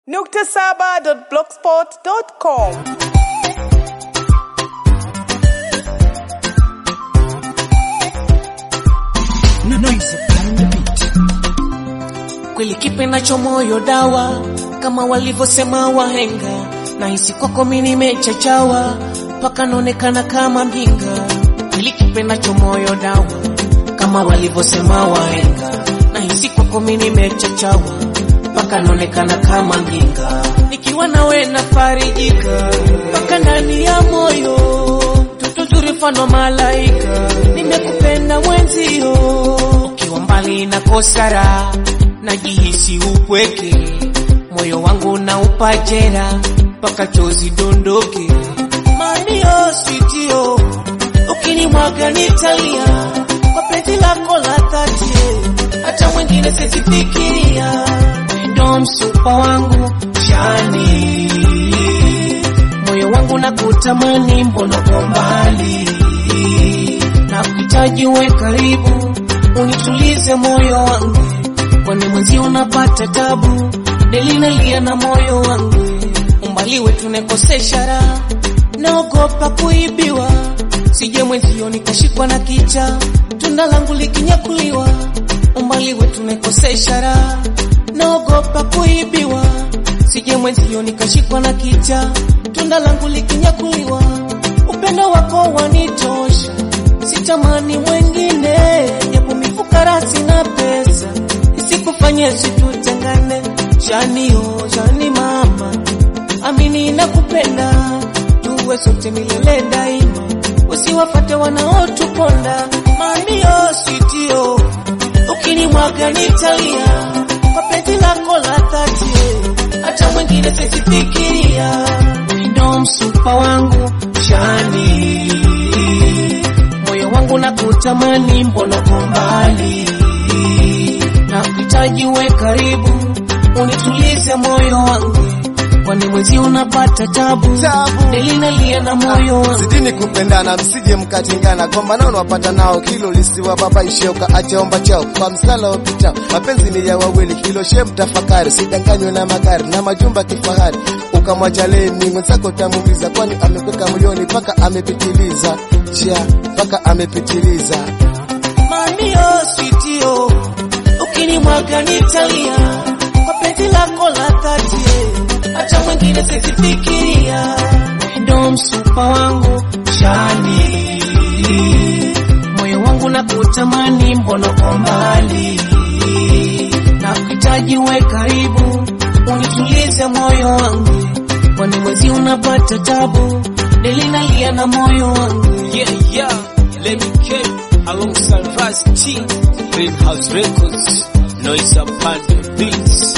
nukta saba dot blogspot dot com. kweli kipendacho moyo dawa kama walivyosema wahenga nahisi kwako mi nimechachawa mpaka naonekana kama mjinga kweli kipendacho moyo dawa kama walivyosema wahenga nahisi kwako mi nimechachawa mpaka naonekana kama mjinga nikiwa nawe nafarijika mpaka ndani ya moyo tutuzuri mfano malaika nimekupenda mwenzio ukiwa mbali na kosara najihisi upweke moyo wangu na upajera mpaka chozi dondoke mamio sitio ukinimwaga nitalia kwa penzi lako la dhati hata mwingine sisifikiria ndo msupa wangu jani moyo wangu na kutamani mbona kwa mbali na kuhitaji uwe karibu unitulize moyo wangu kwani mwenzi unapata tabu delinalia na moyo wangu umbali wetu nekosesha raha naogopa kuibiwa sije mwenzio nikashikwa na kicha tunda langu likinyakuliwa umbali wetu nekosesha raha naogopa kuibiwa sije mwenzio nikashikwa na kicha tunda langu likinyakuliwa upendo wako wanitosha sitamani mwengine japo mifukara sina pesa isikufanye situtengane janio jani mama amini nakupenda tuwe sote milele daima usiwafate wanaotuponda mamio sitio ukinimwaga nitalia kwa penzi lako la dhati hata mwingine sisifikiria ndo msupa wangu jani moyo wangu na kutamani mbona kwa mbali na kuhitaji uwe karibu unitulize moyo wangu kwani mwezi unapata tabu delinalia na moyo wangu zidini kupendana msije mkatengana gombana unawapata nao hilo lisiwababaishe ukaachaomba chao kwa msala upitao mapenzi ni ya wawili hilo she mtafakari sidanganywe na magari na majumba kifahari ukamwacha leni mwenzako tamumiza kwani amekweka moyoni mpaka amepitiliza cha mpaka amepitiliza mamio sitio ukinimwaga nitalia kwa penzi lako la dhati hata mwingine sisifikiria ndo msupa wangu jani moyo wangu na kutamani mbona kwa mbali na kuhitaji uwe karibu unitulize moyo wangu kwani mwezi unapata tabu delinalia na moyo wangu Yeah, yeah, let me get alongside Raz T, Greenhouse Records, Noise upon the beats.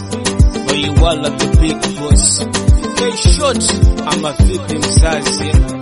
Where you all are the big boss. Hey, short, I'm a victim, mzazi.